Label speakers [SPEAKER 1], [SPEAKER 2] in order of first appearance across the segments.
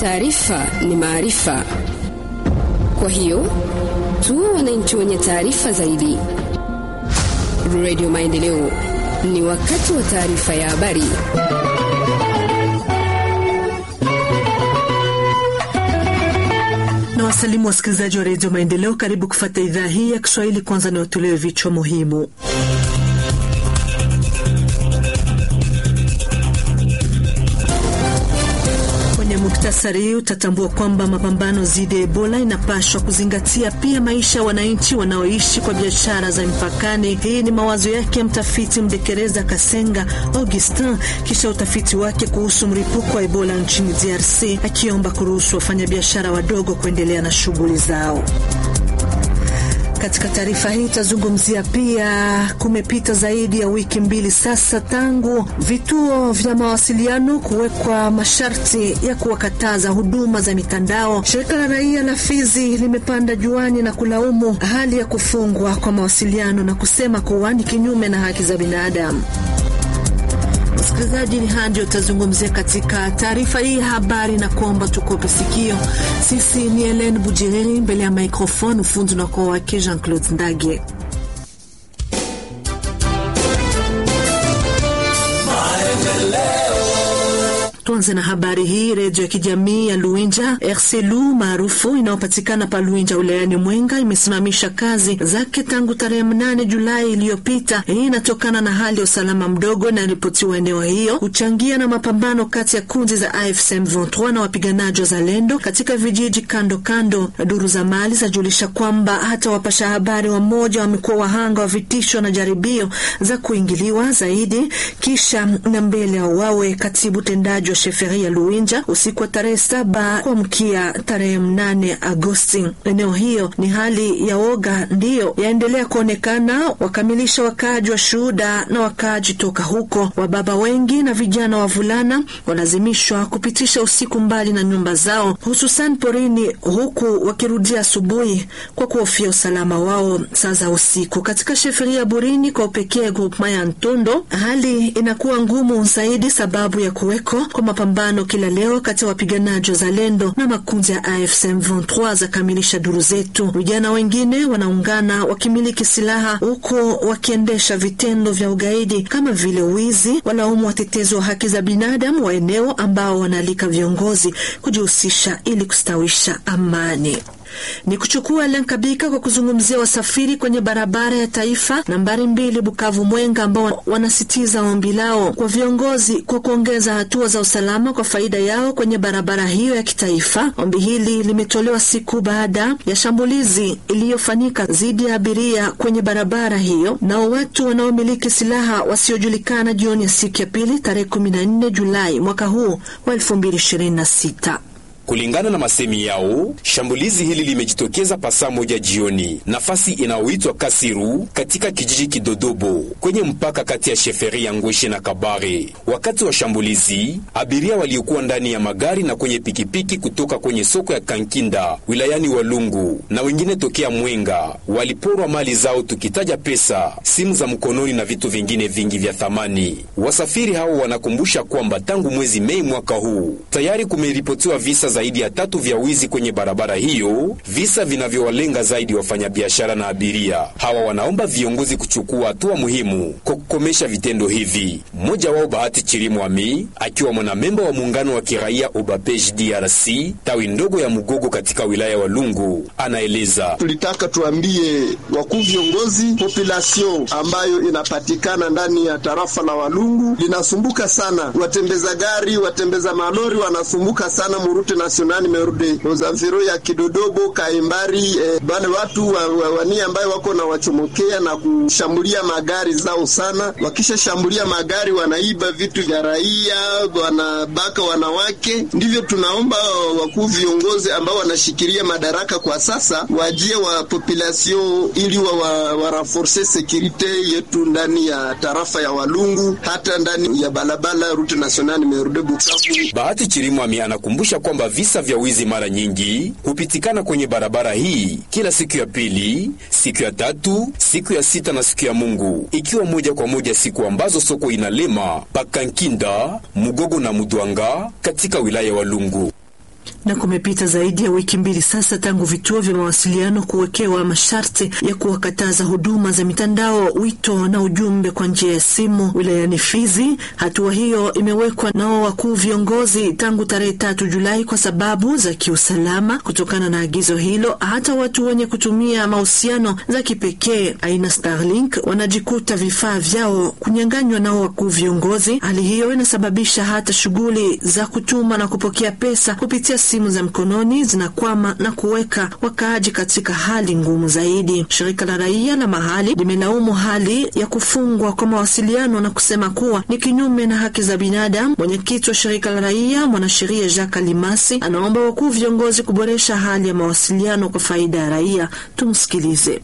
[SPEAKER 1] Taarifa ni maarifa, kwa hiyo tuwe wananchi wenye taarifa zaidi. Radio Maendeleo, ni wakati wa taarifa ya habari.
[SPEAKER 2] na wasalimu wasikilizaji wa redio Maendeleo, karibu kufata idhaa hii ya Kiswahili. Kwanza ni watolewe vichwa muhimu. Kwenye muktasari utatambua kwamba mapambano dhidi ya Ebola inapashwa kuzingatia pia maisha ya wananchi wanaoishi kwa biashara za mpakani. Hii ni mawazo yake mtafiti Mdekereza Kasenga Augustin kisha utafiti wake kuhusu mlipuko wa Ebola nchini DRC, akiomba kuruhusu wafanyabiashara wadogo kuendelea na shughuli zao. Katika taarifa hii itazungumzia pia, kumepita zaidi ya wiki mbili sasa tangu vituo vya mawasiliano kuwekwa masharti ya kuwakataza huduma za mitandao. Shirika la raia la Fizi limepanda juani na kulaumu hali ya kufungwa kwa mawasiliano na kusema kuwa ni kinyume na haki za binadamu. Msikilizaji, ni haya ndio utazungumzia katika taarifa hii habari, na kuomba tukope sikio. Sisi ni Helen Bujiriri mbele ya microphone, ufundi na kwa wake Jean Claude Ndage. Tuanze na habari hii. Redio ya kijamii ya Luinja RCLU maarufu inayopatikana pa Luinja wilayani Mwenga imesimamisha kazi zake tangu tarehe mnane Julai iliyopita. Hii inatokana na hali ya usalama mdogo inayoripotiwa eneo hiyo, huchangia na mapambano kati ya kundi za AFC M23 na wapiganaji wa Zalendo katika vijiji kando kando. Duru za mali zajulisha kwamba hata wapasha habari wamoja wamekuwa wahanga wa vitisho na jaribio za kuingiliwa zaidi kisha na mbele ya wawe katibu tendaji wa sheferi ya Luinja usiku wa tarehe saba kuamkia tarehe mnane Agosti. Eneo hiyo ni hali ya woga ndiyo yaendelea kuonekana, wakamilisha wakaaji wa shuhuda na wakaaji toka huko. Wababa wengi na vijana wavulana walazimishwa kupitisha usiku mbali na nyumba zao, hususan porini, huku wakirudia asubuhi kwa kuhofia usalama wao saa za usiku. Katika sheferi ya Burini kwa upekee grupema ya Ntondo, hali inakuwa ngumu zaidi sababu ya kuweko kwa mapambano kila leo kati ya wapiganaji wa Zalendo na makundi ya AFC M23, za kamilisha duru zetu. Vijana wengine wanaungana wakimiliki silaha huku wakiendesha vitendo vya ugaidi kama vile wizi. Walaumu watetezi wa haki za binadamu wa eneo ambao wanaalika viongozi kujihusisha ili kustawisha amani ni kuchukua Lenkabika kwa kuzungumzia wasafiri kwenye barabara ya taifa nambari mbili Bukavu Mwenga, ambao wanasitiza ombi lao kwa viongozi kwa kuongeza hatua za usalama kwa faida yao kwenye barabara hiyo ya kitaifa. Ombi hili limetolewa siku baada ya shambulizi iliyofanyika dhidi ya abiria kwenye barabara hiyo nao watu wanaomiliki silaha wasiojulikana jioni ya siku ya pili tarehe 14 Julai mwaka huu wa 2026.
[SPEAKER 3] Kulingana na masemi yao, shambulizi hili limejitokeza pasaa moja jioni, nafasi inayoitwa Kasiru katika kijiji Kidodobo kwenye mpaka kati ya sheferi ya Ngweshe na Kabare. Wakati wa shambulizi, abiria waliokuwa ndani ya magari na kwenye pikipiki kutoka kwenye soko ya Kankinda wilayani Walungu na wengine tokea Mwenga waliporwa mali zao, tukitaja pesa, simu za mkononi na vitu vingine vingi vya thamani. Wasafiri hao wanakumbusha kwamba tangu mwezi Mei mwaka huu tayari kumeripotiwa visa zaidi ya tatu vya wizi kwenye barabara hiyo, visa vinavyowalenga zaidi wafanyabiashara na abiria. Hawa wanaomba viongozi kuchukua hatua muhimu kwa kukomesha vitendo hivi. Mmoja wao Bahati Chirimwami, akiwa mwanamemba wa muungano wa kiraia Obapej DRC tawi ndogo ya Mugogo katika wilaya wa Lungu, anaeleza:
[SPEAKER 4] tulitaka tuambie wakuu viongozi, population ambayo inapatikana ndani ya tarafa la Walungu linasumbuka sana, watembeza gari, watembeza malori wanasumbuka sana murute nasionali merudi ozaviro ya Kidodobo Kaimbari, eh, wale watu wa, wa, wani ambayo wako na wachomokea na kushambulia magari zao sana. Wakishashambulia magari wanaiba vitu vya raia, wanabaka wanawake. Ndivyo tunaomba wakuu viongozi ambao wanashikilia madaraka kwa sasa wajie wa population ili wa, wa, wa renforce securite yetu ndani ya tarafa ya Walungu, hata ndani ya balabala route nationale merudi Bukavu.
[SPEAKER 3] Bahati Chirimwami anakumbusha kwamba visa vya wizi mara nyingi hupitikana kwenye barabara hii kila siku ya pili, siku ya tatu, siku ya sita na siku ya Mungu, ikiwa moja kwa moja siku ambazo soko inalema Pakankinda, Mugogo na Mudwanga katika wilaya wa Lungu.
[SPEAKER 2] Na kumepita zaidi ya wiki mbili sasa tangu vituo vya mawasiliano kuwekewa masharti ya kuwakataza huduma za mitandao, wito na ujumbe kwa njia ya simu wilayani Fizi. Hatua hiyo imewekwa nao wakuu viongozi tangu tarehe tatu Julai kwa sababu za kiusalama. Kutokana na agizo hilo, hata watu wenye kutumia mahusiano za kipekee aina Starlink wanajikuta vifaa vyao kunyang'anywa nao wakuu viongozi. Hali hiyo inasababisha hata shughuli za kutuma na kupokea pesa kupitia simu za mkononi zinakwama na kuweka wakaaji katika hali ngumu zaidi. Shirika la raia la mahali limelaumu hali ya kufungwa kwa mawasiliano na kusema kuwa ni kinyume na haki za binadamu. Mwenyekiti wa shirika la raia mwanasheria Jacques Alimasi anaomba wakuu viongozi kuboresha hali ya mawasiliano kwa faida ya raia. Tumsikilize.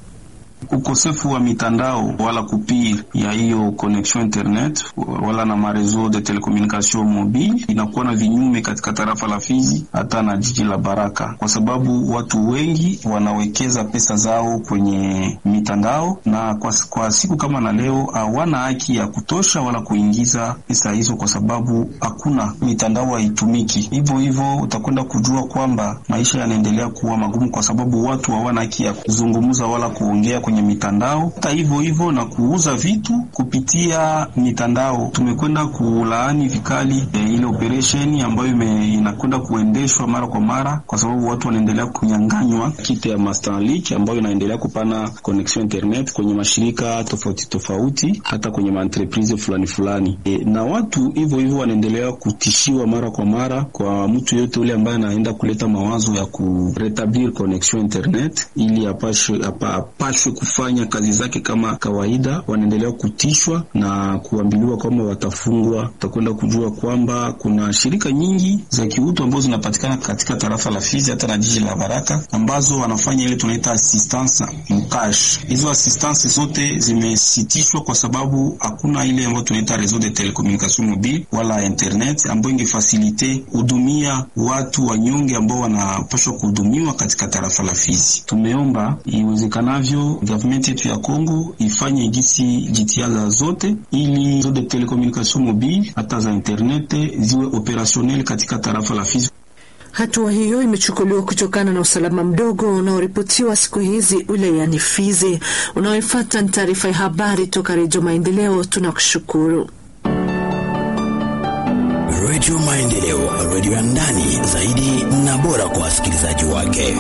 [SPEAKER 5] Ukosefu wa mitandao wala kupir ya hiyo connection internet wala na mareseau de telecommunication mobile inakuwa na vinyume katika tarafa la Fizi hata na jiji la Baraka, kwa sababu watu wengi wanawekeza pesa zao kwenye mitandao, na kwa, kwa siku kama na leo hawana haki ya kutosha wala kuingiza pesa hizo, kwa sababu hakuna mitandao haitumiki. Hivyo hivyo utakwenda kujua kwamba maisha yanaendelea kuwa magumu, kwa sababu watu hawana haki ya kuzungumza wala kuongea kwenye mitandao hata hivyo hivyo na kuuza vitu kupitia mitandao. Tumekwenda kulaani vikali e, ile operesheni ambayo inakwenda kuendeshwa mara kwa mara, kwa sababu watu wanaendelea kunyang'anywa kite ya Starlink ambayo inaendelea kupana connection internet kwenye mashirika tofauti tofauti, hata kwenye maentreprise fulani fulani e, na watu hivyo hivyo wanaendelea kutishiwa mara kwa mara. Kwa mtu yote ule ambaye anaenda kuleta mawazo ya kuretablir connection internet ili apashwe apashwe kufanya kazi zake kama kawaida, wanaendelea kutishwa na kuambiliwa kwamba watafungwa. Utakwenda kujua kwamba kuna shirika nyingi za kiutu ambazo zinapatikana katika tarafa la Fizi hata na jiji la Baraka ambazo wanafanya ile tunaita assistance mkash. Hizo assistance zote zimesitishwa kwa sababu hakuna ile ambayo tunaita réseau de telecommunication mobile wala internet ambayo ingefasilite hudumia watu wanyonge ambao wanapaswa kuhudumiwa katika tarafa la Fizi. Tumeomba iwezekanavyo government yetu ya Kongo ifanye gisi jitihada zote ili zo de telecommunication mobile hata za internet ziwe operationel katika tarafa la Fizi.
[SPEAKER 2] Hatua hiyo imechukuliwa kutokana na usalama mdogo unaoripotiwa siku hizi wilayani Fizi. Unaoifuata ni taarifa ya habari toka Redio Maendeleo. Tunakushukuru.
[SPEAKER 6] Redio Maendeleo, redio ya ndani zaidi na bora kwa wasikilizaji wake.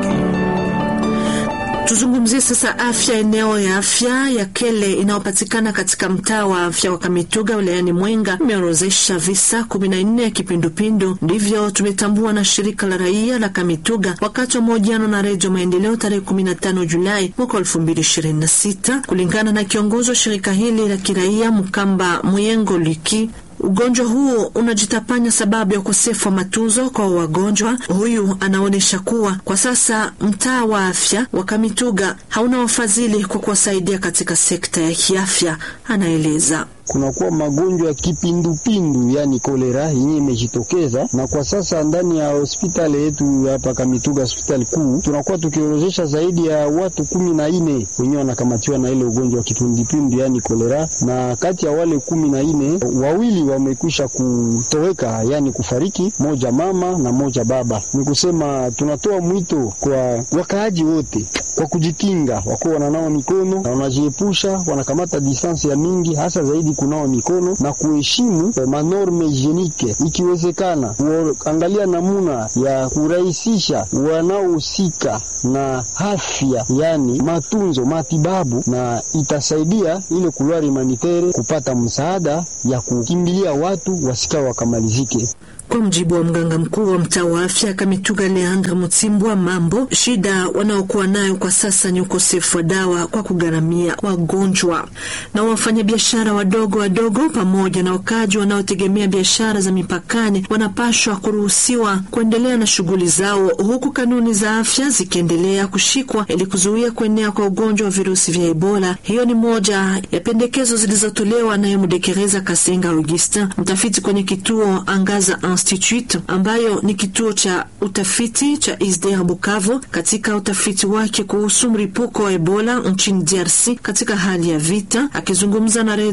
[SPEAKER 2] Tuzungumzie sasa afya. Eneo ya afya ya Kele inayopatikana katika mtaa wa afya wa Kamituga wilayani Mwenga imeorozesha visa kumi na nne ya kipindupindu. Ndivyo tumetambua na shirika la raia la Kamituga wakati wa mahojiano na Redio Maendeleo tarehe 15 Julai mwaka 2026. Kulingana na kiongozi wa shirika hili la kiraia Mkamba Muyengo Liki, Ugonjwa huo unajitapanya sababu ya ukosefu wa matunzo kwa wagonjwa. Huyu anaonyesha kuwa kwa sasa mtaa wa afya wa Kamituga hauna wafadhili kwa kuwasaidia katika sekta ya kiafya. Anaeleza
[SPEAKER 7] kunakuwa magonjwa ya kipindupindu yani kolera yenye imejitokeza, na kwa sasa ndani ya hospitali yetu hapa Kamituga, hospitali kuu, tunakuwa tukiorozesha zaidi ya watu kumi na nne wenyewe wanakamatiwa na ile ugonjwa wa kipindupindu yani kolera, na kati ya wale kumi na nne wawili wamekwisha kutoweka, yani kufariki, moja mama na moja baba. Ni kusema tunatoa mwito kwa wakaaji wote kwa kujikinga, wakuwa wananawa mikono na wanajiepusha, wanakamata distansi ya mingi, hasa zaidi kunawa mikono na kuheshimu manorme higienike, ikiwezekana kuangalia namuna ya kurahisisha wanaohusika na afya, yani matunzo, matibabu, na itasaidia ile kulwari humanitere kupata msaada ya kukimbilia watu wasika wakamalizike.
[SPEAKER 2] Kwa mjibu wa mganga mkuu wa mtaa wa afya Kamituga, Leandre Mutsimbwa Mambo, shida wanaokuwa nayo kwa sasa ni ukosefu wa dawa kwa kugharamia wagonjwa. Na wafanyabiashara wadogo wadogo pamoja na wakaji wanaotegemea biashara za mipakani wanapashwa kuruhusiwa kuendelea na shughuli zao, huku kanuni za afya zikiendelea kushikwa ili kuzuia kuenea kwa ugonjwa wa virusi vya Ebola. Hiyo ni moja ya pendekezo zilizotolewa naye Mudekereza Kasenga Augustin, mtafiti kwenye kituo Angaza Institute ambayo ni kituo cha utafiti cha ISDR Bukavu katika utafiti wake kuhusu mlipuko wa Ebola nchini DRC katika hali ya vita. Akizungumza na Redio Maendeleo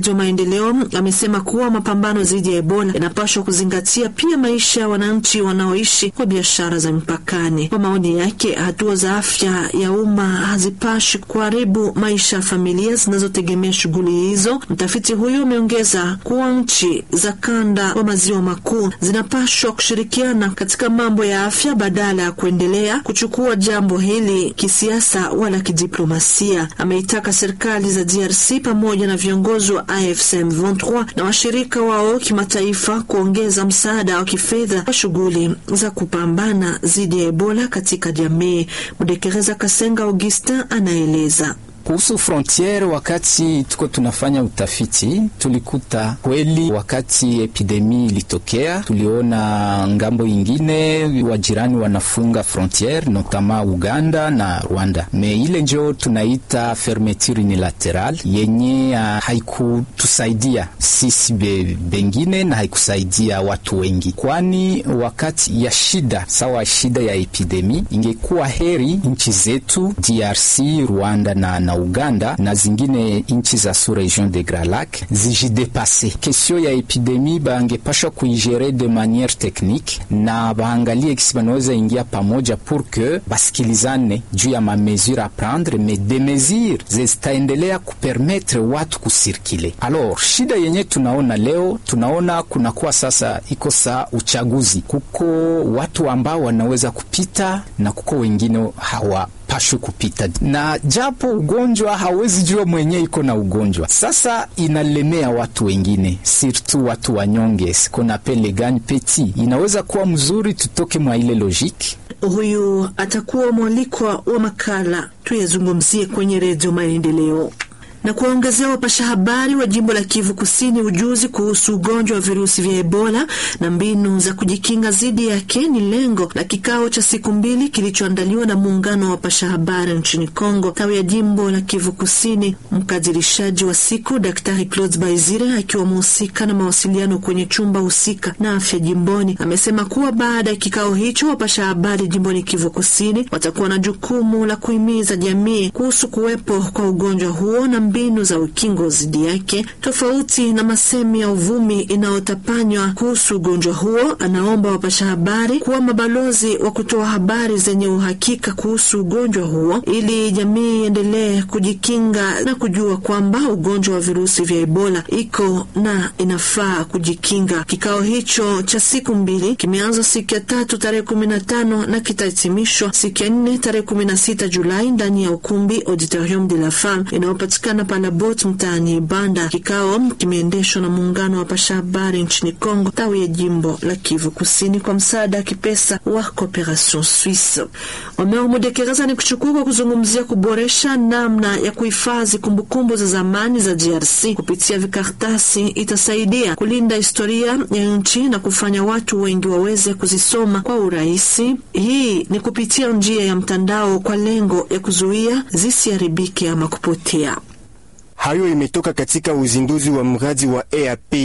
[SPEAKER 2] Maendeleo amesema kuwa mapambano dhidi ya Ebola yanapaswa kuzingatia pia maisha ya wananchi wanaoishi kwa biashara za mipakani. Kwa maoni yake, hatua za afya ya umma hazipashi kuharibu maisha ya familia zinazotegemea shughuli hizo. Mtafiti huyo ameongeza kuwa nchi za kanda wa maziwa makuu zinapashwa kushirikiana katika mambo ya afya badala ya kuendelea kuchukua jambo hili kisiasa wala kidiplomasia. Ameitaka serikali za DRC pamoja na viongozi wa AFC M23 na washirika wao kimataifa kuongeza msaada wa kifedha kwa shughuli za kupambana dhidi ya Ebola katika jamii. Mudekereza Kasenga Augustin anaeleza.
[SPEAKER 8] Kuhusu frontiere, wakati tuko tunafanya utafiti, tulikuta kweli, wakati epidemi ilitokea, tuliona ngambo ingine wajirani wanafunga frontiere, notama Uganda na Rwanda. Me ile njo tunaita fermeture unilateral yenye uh, haikutusaidia sisi be, bengine na haikusaidia watu wengi, kwani wakati ya shida sawa shida ya epidemi, ingekuwa heri nchi zetu DRC, Rwanda na, na Uganda na zingine nchi za su region de Grand Lac zijidepase. Kesio ya epidemi bangepashwa kuigere de maniere technique na baangalie kisi banaweza ingia pamoja pour que basikilizane juu ya mamesure a prendre mais de mesure zitaendelea kupermetre watu kusirkile. Alors shida yenye tunaona leo, tunaona kunakuwa sasa iko saa uchaguzi, kuko watu ambao wanaweza kupita na kuko wengine hawa pashwe kupita na japo ugonjwa hawezi jua mwenye iko na ugonjwa. Sasa inalemea watu wengine, sirtu watu wanyonge, sikona pele gani peti, inaweza kuwa mzuri tutoke mwa ile logiki.
[SPEAKER 2] Huyu atakuwa mwalikwa wa makala tuyazungumzie kwenye Redio Maendeleo na kuwaongezea wapasha habari wa jimbo la Kivu Kusini ujuzi kuhusu ugonjwa wa virusi vya Ebola na mbinu za kujikinga dhidi yake ni lengo la kikao cha siku mbili kilichoandaliwa na muungano wa wapasha habari nchini Kongo, tawi ya jimbo la Kivu Kusini. Mkadirishaji wa siku Daktari Claude Baizire akiwa mhusika na mawasiliano kwenye chumba husika na afya jimboni amesema kuwa baada ya kikao hicho wapasha habari jimboni Kivu Kusini watakuwa na jukumu la kuhimiza jamii kuhusu kuwepo kwa ugonjwa huo na mbinu za ukingo dhidi yake, tofauti na masemi ya uvumi inayotapanywa kuhusu ugonjwa huo. Anaomba wapasha habari kuwa mabalozi wa kutoa habari zenye uhakika kuhusu ugonjwa huo, ili jamii iendelee kujikinga na kujua kwamba ugonjwa wa virusi vya Ebola iko na inafaa kujikinga. Kikao hicho cha siku mbili kimeanza siku ya tatu tarehe kumi na tano na kitahitimishwa siku ya nne tarehe kumi na sita Julai ndani ya ukumbi Auditorium de la Femme inayopatikana Palabot mtaani Banda. Kikao kimeendeshwa na muungano wa pasha habari nchini Kongo tawi ya jimbo la Kivu Kusini kwa msaada wa kipesa wa Cooperation Suisse. Omer Mudekereza ni kuchukua kwa kuzungumzia kuboresha namna ya kuhifadhi kumbukumbu za zamani za DRC kupitia vikartasi. Itasaidia kulinda historia ya nchi na kufanya watu wengi waweze kuzisoma kwa urahisi. Hii ni kupitia njia ya mtandao kwa lengo ya kuzuia zisiharibike ama kupotea.
[SPEAKER 9] Hayo imetoka katika uzinduzi wa mradi wa EAP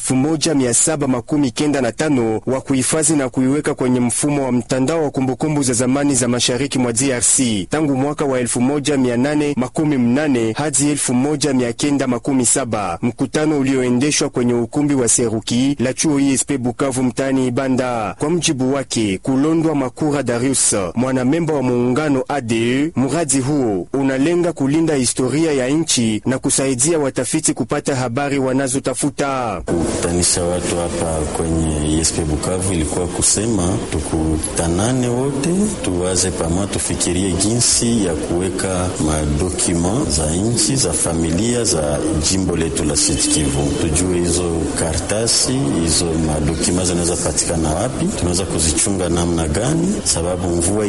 [SPEAKER 9] 1795 wa kuhifadhi na kuiweka kwenye mfumo wa mtandao wa kumbukumbu za zamani za mashariki mwa DRC tangu mwaka wa 1880 hadi 1917, mkutano ulioendeshwa kwenye ukumbi wa Seruki la chuo ISP Bukavu mtaani Ibanda. Kwa mjibu wake Kulondwa Makura Darius, mwanamemba wa muungano ADE, mradi huo unalenga kulinda historia ya nchi na kusaidia watafiti kupata habari wanazotafuta.
[SPEAKER 10] Kukutanisha watu hapa kwenye ISP Bukavu ilikuwa kusema tukutanane wote, tuwaze pamoja, tufikirie jinsi ya kuweka madokuma za nchi za familia za jimbo letu la Sud Kivu, tujue hizo kartasi hizo madokuma zinaweza patikana wapi, tunaweza kuzichunga namna gani, sababu mvua